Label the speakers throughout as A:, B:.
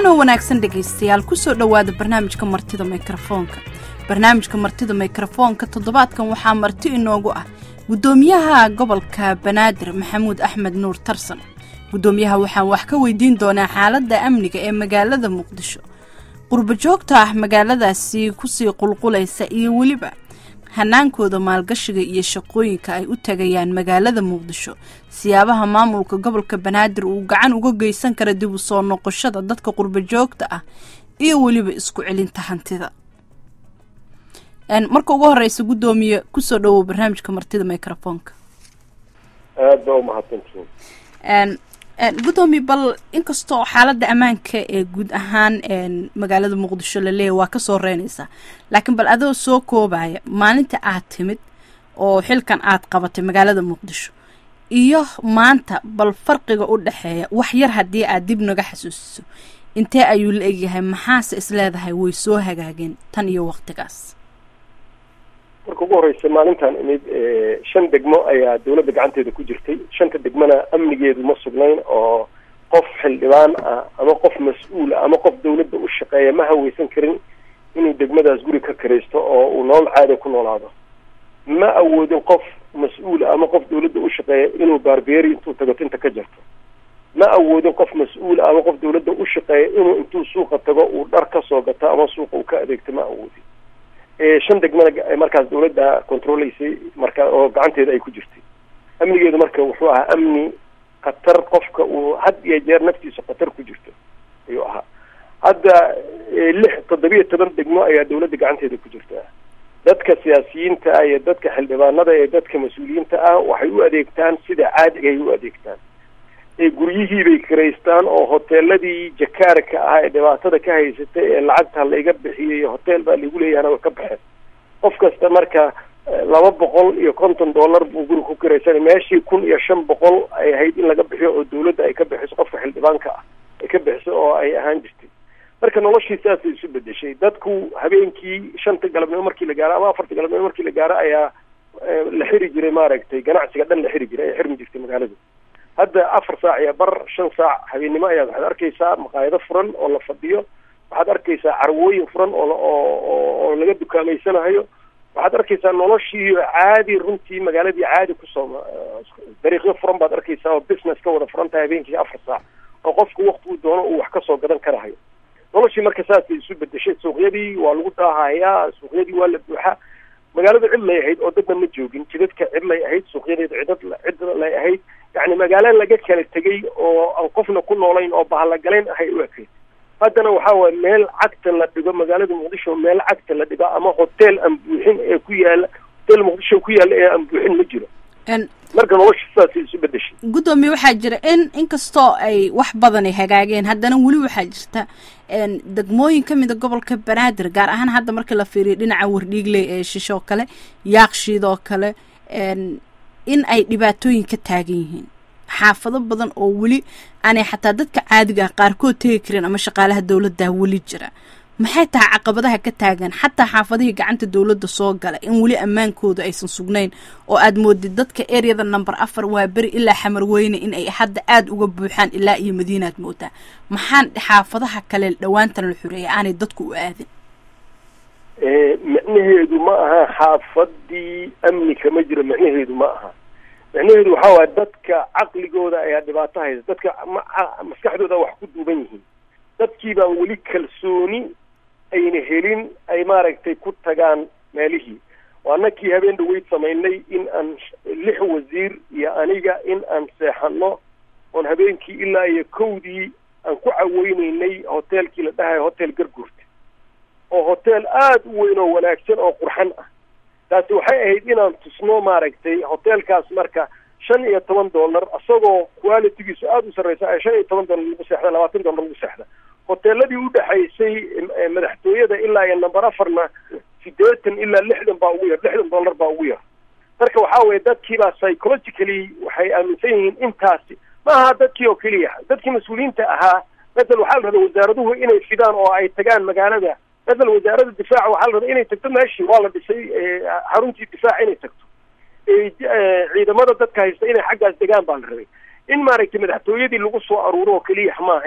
A: wacanoo wanaagsan dhegaystayaal kusoo dhowaada barnaamijka martida mikrofoonka barnaamijka martida mikrofoonka toddobaadkan waxaa marti inoogu ah guddoomiyaha gobolka banaadir maxamuud axmed nuur tarsan guddoomiyaha waxaan wax ka weydiin doonaa xaaladda amniga ee magaalada muqdisho qurbo joogta ah magaaladaasi kusii qulqulaysa iyo weliba hanaankooda maalgashiga iyo shaqooyinka ay u tagayaan magaalada muqdisho siyaabaha maamulka gobolka banaadir uu gacan uga geysan kara dib u soo noqoshada dadka qurbo joogta ah iyo weliba isku celinta hantida marka ugu horeysa guddoomiye kusoo dhawow barnaamijka martida microfoonka
B: aad baa umahadsantihiin
A: guddoomiye bal inkastoo xaaladda ammaanka ee guud ahaan magaalada muqdisho laleeyahy waa kasoo reynaysaa laakiin bal adoo soo koobaya maalinta aad timid oo xilkan aad qabatay magaalada muqdisho iyo maanta bal farqiga u dhexeeya wax yar haddii aad dib naga xasuusiso intee ayuu la egyahay maxaase isleedahay way soo hagaageen tan iyo waqtigaas
B: marka ugu horeysa maalintan imid shan degmo ayaa dawladda gacanteeda ku jirtay shanta degmona amnigeedu ma sugnayn oo qof xildhibaan ah ama qof mas-uula ama qof dawladda u shaqeeya ma haweysan karin inuu degmadaas guri ka karaysto oo uu nolol caada ku noolaado ma awoodin qof mas-uula ama qof dawladda u shaqeeya inuu baarbeeri intuu tago tinta ka jarto ma awoodin qof mas-uula ama qof dawladda u shaqeeya inuu intuu suuqa tago uu dhar ka soo gato ama suuqa uu ka adeegto ma awoodin shan degmana markaas dawladda controlaysay marka oo gacanteeda ay ku jirtay amnigeedu marka wuxuu ahaa amni khatar qofka uu had iyo jeer naftiisa khatar ku jirto ayuu ahaa hadda lix toddobiyo toban degmo ayaa dawladda gacanteeda ku jirta dadka siyaasiyiinta ah iyo dadka xildhibaanada iyo dadka mas-uuliyiinta ah waxay u adeegtaan sida caadiga ay u adeegtaan guryihiibay kiraystaan oo hoteeladii jakaarka ah ee dhibaatada ka haysatay ee lacagta layga bixiyay hotel baa lagu leeyahana way ka baxeen qof kasta marka laba boqol iyo konton dollar buu guri ku kiraysanay meeshii kun iyo shan boqol ay ahayd in laga bixiyo oo dawladda ay ka bixiso qofka xildhibaanka ah ay ka bixiso oo ay ahaan jirtay marka noloshii saasay isu bedeshay dadku habeenkii shanta galabnimo markii la gaaro ama afarta galabnimo markii la gaaro ayaa la xiri jiray maaragtay ganacsiga dhan la xiri jiray ay xirmi jirtay magaaladu hadda afar saac iyo bar shan saac habeennimo ayaad waxaad arkaysaa maqaayado furan oo la fadhiyo waxaad arkaysaa carwooyin furan oo oo oo laga dukaameysanayo waxaad arkaysaa noloshii caadi runtii magaaladii caadi kusoo dariiqyo furan baad arkaysaa oo business ka wada furan tahay habeenkii afar saac oo qofku waktigu doono uu wax kasoo gadan karahayo noloshii marka saasay isu bedeshay suuqyadii waa lagu daahayaa suuqyadii waa la buuxaa magaaladu cid lay ahayd oo dadna ma joogin jidadka cid lay ahayd suuqyadeeda cidad cid lay ahayd yani magaalo laga kala tegay oo aan qofna ku noolayn oo bahalagalayn ahay u ekayd haddana waxa waye meel cagta la dhigo magaalada muqdisho meel cagta la dhigo ama hotel aan buuxin ee ku yaala hotel muqdisho ku yaala ee aan buuxin ma jiro marka nolosha sidaasay isu bedeshay
A: guddoomiye waxaa jira in inkastoo ay wax badan ay hagaageen haddana weli waxaa jirta degmooyin ka mida gobolka banaadir gaar ahaan hadda marka la fiiriyo dhinaca wardhiigley ee shisho kale yaakshiid oo kale in ay dhibaatooyin ka taagan yihiin xaafado badan oo weli aanay xataa dadka caadiga ah qaarkood tegi karin ama shaqaalaha dawladda weli jira maxay tahay caqabadaha ka taagan xataa xaafadihii gacanta dawladda soo gala in weli ammaankooda aysan sugnayn oo aad moodid dadka eryada number afar waa beri ilaa xamarweyne in ay hadda aada uga buuxaan ilaa iyo madiinaad moodaa maxaan xaafadaha kale dhawaantan la xoreeyay aanay dadku u aadin
B: micnaheedu ma aha xaafadii amni kama jiro micnaheedu ma aha micnaheedu waxa waaya dadka caqligooda ayaa dhibaato haysa dadka maskaxdooda wax ku duuban yihiin dadkii baan weli kalsooni ayna helin ay maaragtay ku tagaan meelihii waanakii habeen dhaweyd samaynay in aan lix wasiir iyo aniga in aan seexano oon habeenkii ilaa iyo kowdii aan ku caweyneynay hoteelkii la dhahayo hotel garguurta oo hotel aada u weyn oo wanaagsan oo qurxan ah taasi waxay ahayd inaan tusno maaragtay hotelkaas marka shan iyo toban dollar isagoo qualitygiisu aada u sarreysa shan iyo toban dollar lagu seexda labaatan dollar lagu seexda hoteeladii udhexaysay madaxtooyada ilaa iyo number afarna sideetan ilaa lixdan baa ugu yar lixdan dollar baa ugu yar marka waxa weye dadkiibaa psychologically waxay aaminsan yihiin intaasi ma aha dadkii oo keliya dadkii mas-uuliyiinta ahaa masel waxaa la rabaa wasaaraduhu inay fidaan oo ay tagaan magaalada masel wasaaradda difaaca waxaa la rabaa inay tagto meeshii waa la dhisay xaruntii difaaca inay tagto ciidamada dadka haysta inay xaggaas degaan baa la rabay in maaragtay madaxtooyadii lagu soo aruuro oo keliya ma ahayn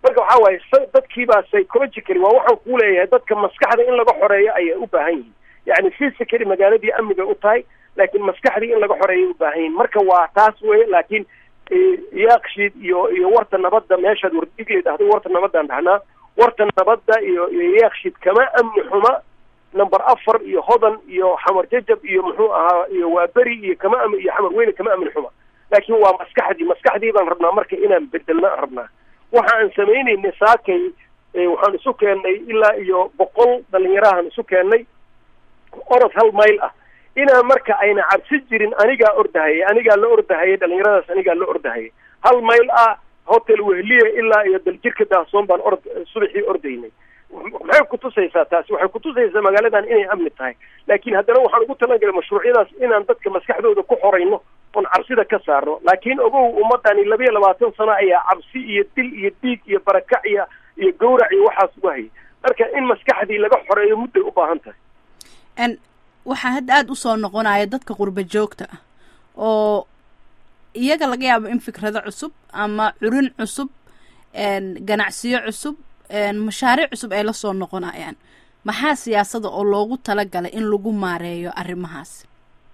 B: marka waxaa waaye dadkiibaa psychologically waa waxaan kuu leeyahay dadka maskaxda in laga xoreeyo ayay u baahan yihiin yani physically magaaladii amniga u tahay laakiin maskaxdii in laga xoreeyay u baahan yihiin marka waa taas weye laakiin yaaqshiid iyo iyo warta nabadda meeshaad wardhigley dhahday warta nabaddaan dhahnaa warta nabadda iyo iyo yaaqshiid kama amni xuma number afar iyo hodan iyo xamar jajab iyo muxuu ahaa iyo waaberi iyo kama am iyo xamar weyne kama amni xuma laakiin waa maskaxdii maskaxdii baan rabnaa marka inaan bedelna rabnaa waxa aan samaynayna saakay waxaan isu keennay ilaa iyo boqol dhalinyarahan isu keennay orod hal mayl ah inaan marka ayna cabsi jirin anigaa ordahayay anigaa la ordahayay dhalinyaradaas anigaa la ordahayay hal mayl ah hotel wehliya ilaa iyo daljirka daahsoon baan ord subaxii ordaynay maxay kutusaysaa taasi waxay kutusaysaa magaaladan inay amni tahay laakiin haddana waxaan ugu talagalay mashruucyadaas inaan dadka maskaxdooda ku xorayno oon cabsida ka saarno laakiin ogow ummadani labiyo labaatan sano ayaa cabsi iyo dil iyo dhiig iyo barakac iyo iyo gawrac iyo waxaas uga hayay marka in maskaxdii laga xoreeyo mudday u baahan tahay
A: n waxaa hadda aada usoo noqonaya dadka qurba joogta ah oo iyaga laga yaabo in fikrado cusub ama curin cusub ganacsiyo cusub mashaariic cusub ay lasoo noqonayaan maxaa siyaasada oo loogu talagalay in lagu maareeyo arrimahaas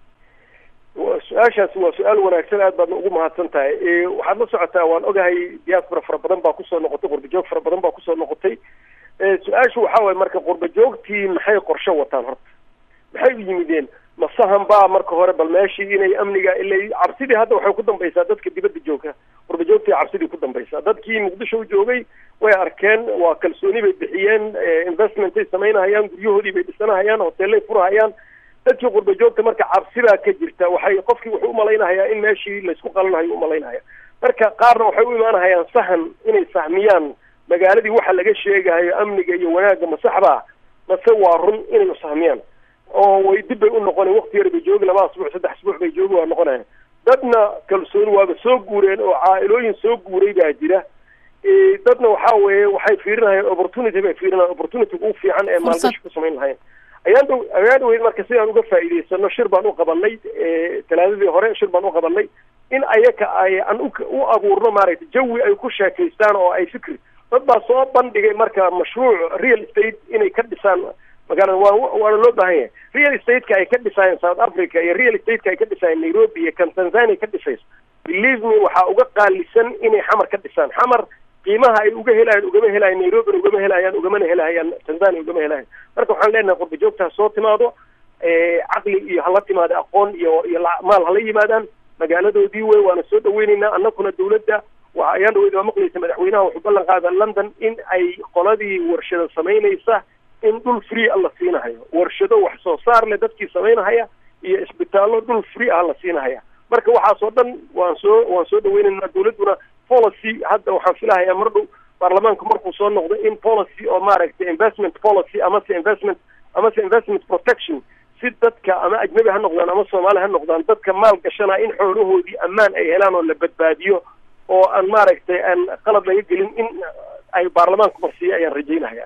B: su-aashaasi waa su-aal wanaagsan aad baadna ugu mahadsan tahay waxaad la socotaa waan ogahay diaspora fara badan baa kusoo noqotay qurba joog fara badan baa kusoo noqotay su-aashu waxaa waye marka qurba joogtii maxay qorshe wataan horta maxay u yimideen masahan baa marka hore bal meeshii inay amniga ila cabsidii hadda waxay ku dambaysaa dadka dibadda jooga qurba joogtii cabsidii ku dambaysaa dadkii muqdisho u joogay way arkeen waa kalsooni bay bixiyeen investmentay samaynahayaan guryahoodii bay dhisanahayaan hoteellay furahayaan dadkii qurba joogta marka cabsibaa ka jirta waxay qofkii wuxuu umalaynahayaa in meeshii laysku qalanahayo umalaynahaya marka qaarna waxay u imaanahayaan sahan inay sahmiyaan magaaladii waxa laga sheegahayo amniga iyo wanaagga masaxbaa mase waa run inay sahmiyaan oo way dib bay u noqoneen wakti yar bay joogi laba asbuuc saddex asbuuc bay joogi waa noqonayan dadna kalsooni waaba soo guureen oo caa-ilooyin soo guuray baa jira dadna waxa weeye waxay fiirinahayeen opportunity bay fiirinayan opportunity ugu fiican ee maalgashi ku samayn lahayen ayaan dhow ayaan dhaweyd marka sidaan uga faa'iidaysano shir baan u qabanay talaadadii hore shir baan u qabanay in ayaka ay aan u abuurno maaragtay jawi ay ku sheekaystaan oo ay fikri dad baa soo bandhigay marka mashruuc real estate inay ka dhisaan magaalada waa waana loo baahan yahay real estate-ka ay ka dhisaayeen south africa iyo real estate-ka ay ka dhisaayeen nairobi iyo kan tanzania ka dhisayso believe me waxaa uga qaalisan inay xamar ka dhisaan xamar qiimaha ay uga helayaan ugama helayan nairobina ugama helayaan ugamana helahayaan tanzania ugama helayan marka waxaan leenahay qurba joogta ha soo timaado caqli iyo hala timaado aqoon iyo iyo maal hala yimaadaan magaaladoodii wey waana soo dhaweyneynaa annakuna dawladda waa ayaan dhaweyd waa maqlaysa madaxweynaha wuxuu ballan qaada london in ay qoladii warshada samaynaysa in dhul free a la siinahayo warshado wax soo saar leh dadkii samaynahaya iyo isbitaallo dhul free ah la siinahaya marka waxaas oo dhan waan soo waan soo dhaweyneynaa dawladduna policy hadda waxaan filahayaa mar dhow baarlamaanku markuu soo noqdo in policy oo maaragtay investment policy amase investment amase investment protection si dadka ama ajnabi ha noqdaan ama soomaali ha noqdaan dadka maal gashanaa in xoolahoodii ammaan ay helaan oo la badbaadiyo oo aan maaragtay aan qalab laga gelin in ay baarlamaanku marsiiyo ayaan rajaynahaya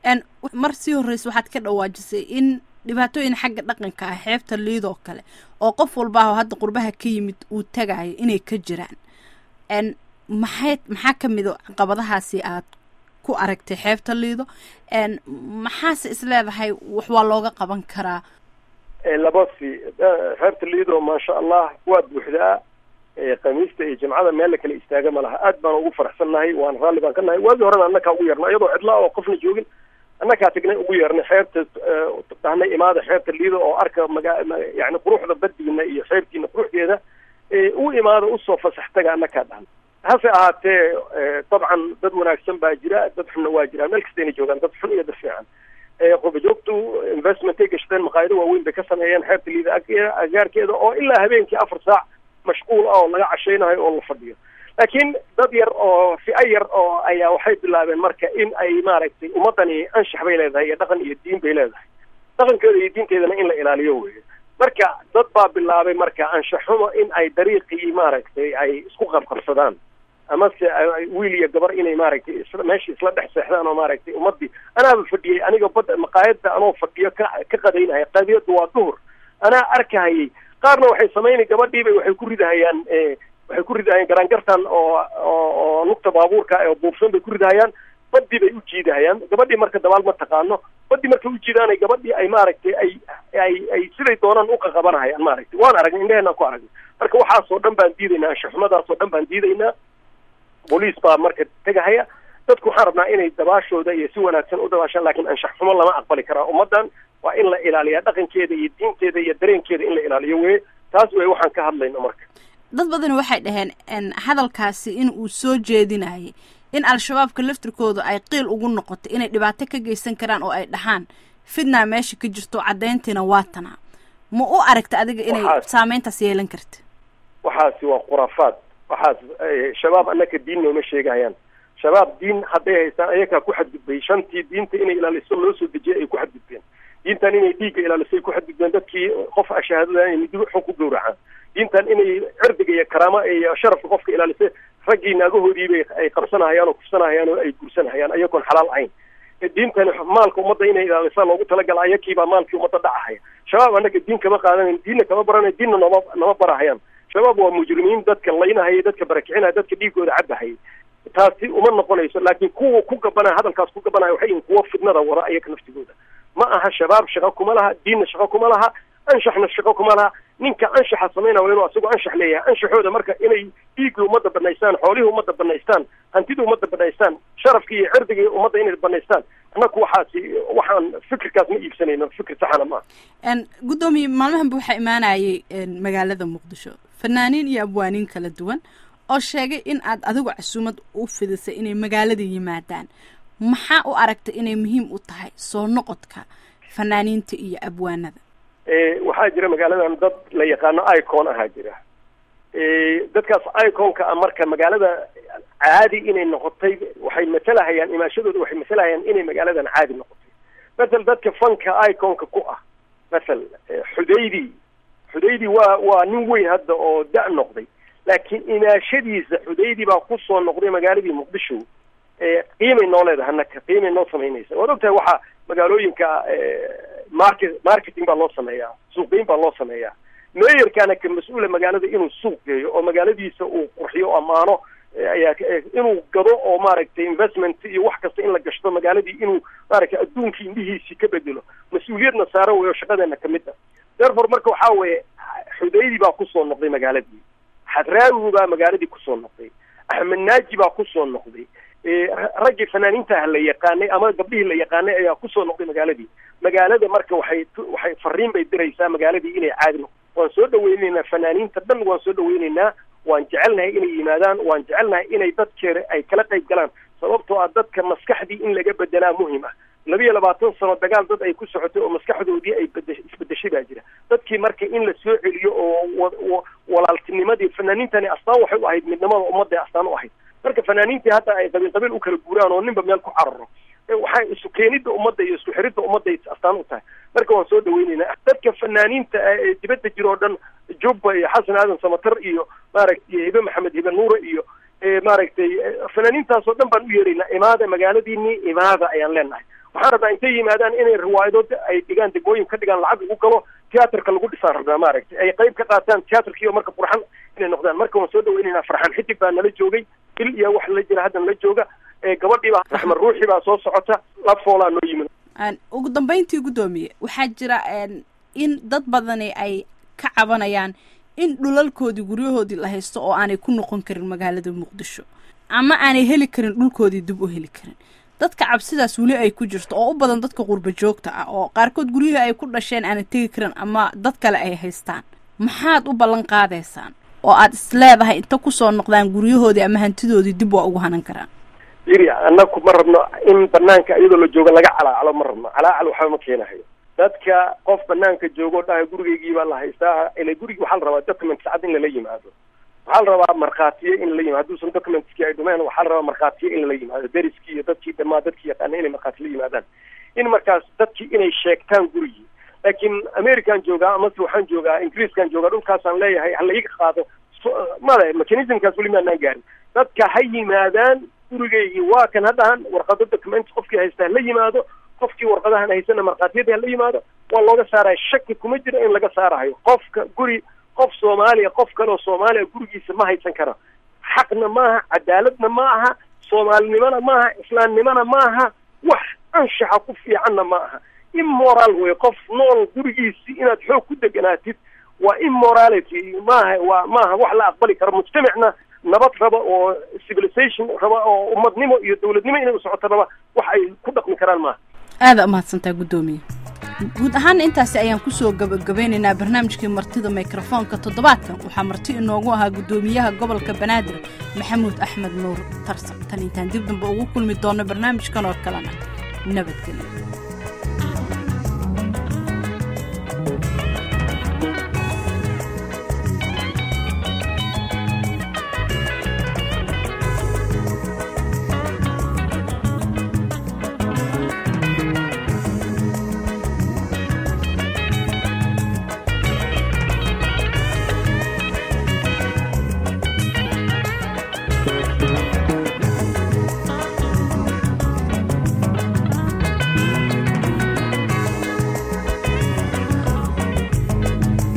A: mar sii horreysa waxaad ka dhawaajisay in dhibaatooyin xagga dhaqanka ah xeebta liidoo kale oo qof walbaaho hadda qurbaha ka yimid uu tagayo inay ka jiraan maxay maxaa ka mid o caqabadahaasi aad ku aragtay xeebta liido maxaase is leedahay wax waa looga qaban karaa
B: labasi xeebta liido maasha allah waad buuxdaa khamiista iyo jimcada meel la kala istaaga ma laha aad baan ugu faraxsan nahay waan raalli baan ka nahay waagii horena annakaa ugu yeernay iyadoo cidla oo qofna joogin annakaa tagnay ugu yeernay xeebta dhahnay imaada xeebta liido oo arka maga yani quruxda badiina iyo xeebtiina quruxdeeda u imaada usoo fasax taga annakaa dhahnay hase ahaatee dabcan dad wanaagsan baa jira dad xunna waa jiraan meel kastayna joogaan dad xun iyo dad fiican qurba joogtu investmentay gashteen maqaayado waaweyn bay ka sameeyeen xeebta liida agaarkeeda oo ilaa habeenkii afar saac mashquul ah oo laga cashaynayo oo la fadhiyo laakiin dad yar oo fi'a yar oo ayaa waxay bilaabeen marka in ay maaragtay ummadani anshax bay leedahay iyo dhaqan iyo diin bay leedahay dhaqankeeda iyo diinteedana in la ilaaliyo weye marka dad baa bilaabay marka anshaxumo in ay dariiqii maaragtay ay isku qabqabsadaan amase wiil iyo gabar inay maaragtay meeshii isla dhex seexdaan oo maaragtay ummadii anaaba fadhiyey aniga bada maqaayadda anoo fadhiyo ka ka qadaynahaya qadiyaddu waa duhur anaa arkahayay qaarna waxay samaynay gabadhiibay waxay ku ridahayaan waxay ku ridahayaan garaangartan oo oo oo lugta baabuurka oo buufsan bay ku ridahayaan badii bay u jiidahayaan gabadhii marka dabaal ma taqaano badii markay u jiidaanay gabadhii ay maaragtay ay ay ay siday doonaan uqaqabanahayaan maaragtay waan aragnay indhaheenaan ku aragnay marka waxaasoo dhan baan diidaynaa anshaxumadaasoo dhan baan diidaynaa booliis baa marka tegahaya dadku waxaan rabnaa inay dabaashooda iyo si wanaagsan u dabaashaan laakiin anshax xumo lama aqbali karaa ummaddan waa in la ilaaliyaa dhaqankeeda iyo diinteeda iyo dareenkeeda in la ilaaliyo weye taas wey waxaan ka hadlayno marka
A: dad badani waxay dhaheen hadalkaasi in uu soo jeedinayay in al-shabaabka laftirkooda ay qiil ugu noqotay inay dhibaato ka geysan karaan oo ay dhahaan fidnaa meesha ka jirto caddayntiina waa tanaa ma u aragta adiga inay saameyntaas yeelan karta
B: waxaasi waa khuraafaad waxaas shabaab annaka diin nooma sheegahayaan shabaab diin hadday haystaan ayakaa ku xadgudbay shantii diinta inay ilaaliso loo soo dejiyay ay ku xadgudbeen diintan inay dhiigga ilaaliso ay ku xadgudbeen dadkii qof ashahaadada inay midi xun ku gowracaan diintan inay cirdiga iyo karaama iyo sharafka qofka ilaalisay raggii naagahoodiibay ay qabsanahayaan oo kufsanahayaan oo ay gursanahayaan ayagoon xalaal ahayn diintani maalka ummadda inay ilaalisa loogu talagala ayakiibaa maalkii ummadda dhacahaya shabaab annaga diin kama qaadanayn diinna kama baranayn diinna nooma nama barahayaan shabaab waa mujrimiin dadka laynahaya dadka barakicinaya dadka dhiigooda cabahaya taasi uma noqonayso laakiin kuwa ku gabanaya hadalkaas ku gabanaya waxay yihin kuwa fidnada wada ayaga naftigooda ma aha shabaab shaqo kuma laha diinna shaqo kuma laha anshaxna shaqo kuma laha ninka anshaxa samaynaya waa inuu asagoo anshax leeyahay anshaxooda marka inay dhiigii ummadda banaystaan xoolihii ummadda banaystaan hantidii ummadda banaystaan sharafkii iyo cirdigii ummadda inay banaystaan annaku waxaasi waxaan fikirkaas ma iibsanayno fikir saxana maaha
A: guddoomiye maalmahanba waxaa imaanayay magaalada muqdisho fanaaniin iyo abwaaniin kala duwan oo sheegay in aad adigu casuumad u fidisay inay magaalada yimaadaan maxaa u aragtay inay muhiim u tahay soo noqodka fanaaniinta iyo abwaanada
B: waxaa jira magaaladan dad la yaqaano icon ahaa jira dadkaas iconka a marka magaalada caadi inay noqotay waxay matalahayaan imaashadooda waxay matalahayaan inay magaaladan caadi noqotay masel dadka fanka iconka ku ah masel xudaydi xudaydi waa waa nin weyn hadda oo da- noqday laakiin imaashadiisa xudaydi baa kusoo noqday magaaladii muqdisho qiimay noo leedahay annaka qiimay noo samaynaysa waad ogtahay waxaa magaalooyinka market marketing baa loo sameeyaa suuqgeyn baa loo sameeyaa meeyarkaana ka mas-uula magaalada inuu suuq geeyo oo magaaladiisa uu qurxiyo ammaano ayaa inuu gado oo maaragtay investment iyo wax kasta in la gashto magaaladii inuu maaragtay adduunkii indhihiisii ka bedelo mas-uuliyadna saaran weyo shaqadeena kamid a therefore marka waxaa weeye xudaydi baa kusoo noqday magaaladii xadraawi baa magaaladii kusoo noqday axmed naaji baa kusoo noqday raggii fanaaniintaah la yaqaanay ama gabdhihii la yaqaanay ayaa kusoo noqday magaaladii magaalada marka waxay waxay fariin bay diraysaa magaaladii inay caadi noqo waan soo dhaweyneynaa fanaaniinta dhan waan soo dhaweyneynaa waan jecelnahay inay yimaadaan waan jecelnahay inay dadkeeda ay kala qayb galaan sababtoo ah dadka maskaxdii in laga bedelaa muhim ah labiyo labaatan sano dagaal dad ay ku socotay oo maskaxdoodii ay bede isbedeshay baa jira dadkii marka in la soo celiyo oo walaaltinimadii fanaaniintani astaan waxay u ahayd midnimada ummadday astaan u ahayd marka fanaaniintii hadda ay qabiil qabiil u kala guuraan oo ninba meel ku cararo waxay isu keenidda ummadda iyo isku xiridda ummadday astaan u tahay marka waan soo dhaweyneynaa dadka fanaaniinta ee dibadda jira oo dhan jubba iyo xasan aadan samatar iyo maaragtay hibe maxamed hibe nuure iyo maaragtay fanaaniintaas oo dhan baan u yeeraynaa imaada magaaladiinii imaada ayaan leenahay waxaan rabnaa intay yimaadaan inay riwaayadood ay dhigaan degmooyin ka dhigaan lacag lagu galo tiyaatarka lagu dhisaan rabnaa maaragtay ay qayb ka qaataan tiyaatarkiiyo marka qurxan inay noqdaan marka waan soo dhaweyneynaa farxaan xidig baa nala joogay il iyo wax la jira hadda nala jooga gabadhiibaa raxmed ruuxi baa soo socota lafoolaa noo yimid
A: ugu dambeyntii guddoomiye waxaa jira in dad badani ay ka cabanayaan in dhulalkoodii guryahoodii la haysto oo aanay ku noqon karin magaalada muqdisho ama aanay heli karin dhulkoodii dib u heli karin dadka cabsidaas weli ay ku jirto oo u badan dadka qurba joogta ah oo qaarkood guryihii ay ku dhasheen aanay tegi karin ama dad kale ay haystaan maxaad u ballan qaadaysaan oo aad is leedahay inta kusoo noqdaan guryahoodii ama hantidoodii dib waa ugu hanan karaan
B: yiri annaku ma rabno in banaanka iyadoo la joogo laga calaacalo ma rabno calaacal waxba ma keenahayo dadka qof banaanka joogo dhahay gurigeygii baa la haystaa ila gurigi waxaa la rabaa document sacad in lala yimaado waxaa la rabaa markhaatiye in lala yimaado hadduusan documentskii ay dhumeen waxaa la rabaa markhaatiye in lala yimaado deriskii iyo dadkii dhamaa dadkii yaqaana inay markhaati la yimaadaan in markaas dadkii inay sheegtaan gurigii laakiin american joogaa amase waxaan joogaa ingiriiskan joogaa dhulkaasaan leeyahay ha laiga qaado male mechanismkaas weli maanaan gaarin dadka ha yimaadaan gurigeygii waa kan haddahan warqado document qofkii haysta hala yimaado qofkii warqadahan haysana markhaatiyadii hala yimaado waa looga saaraya shaki kuma jiro in laga saarahayo qofka guri qof soomaaliya qof kaleoo soomaaliya gurigiisa ma haysan karo xaqna maaha cadaaladna ma aha soomaalinimona maaha islaamnimona maaha wax anshaxa ku fiicanna ma aha immoral wey qof nool gurigiisii inaad xoog ku deganaatid waa immorality maaha waa maaha wax la aqbali karo mujtamacna nabad raba oo civilization raba oo ummadnimo iyo dawladnimo inay u socoto raba wax ay ku dhaqmi karaan maaha
A: aada umahadsantaa guddoomiye guud ahaan intaasi ayaan kusoo gabagabeynaynaa barnaamijkii martida mikrofoonka toddobaadkan waxaa marti inoogu ahaa guddoomiyaha gobolka banaadir maxamuud axmed nuur tarsan tan intaan dib damba ugu kulmi doono barnaamijkan oo kalena nabadgelyo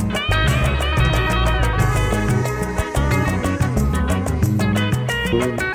B: Thank you.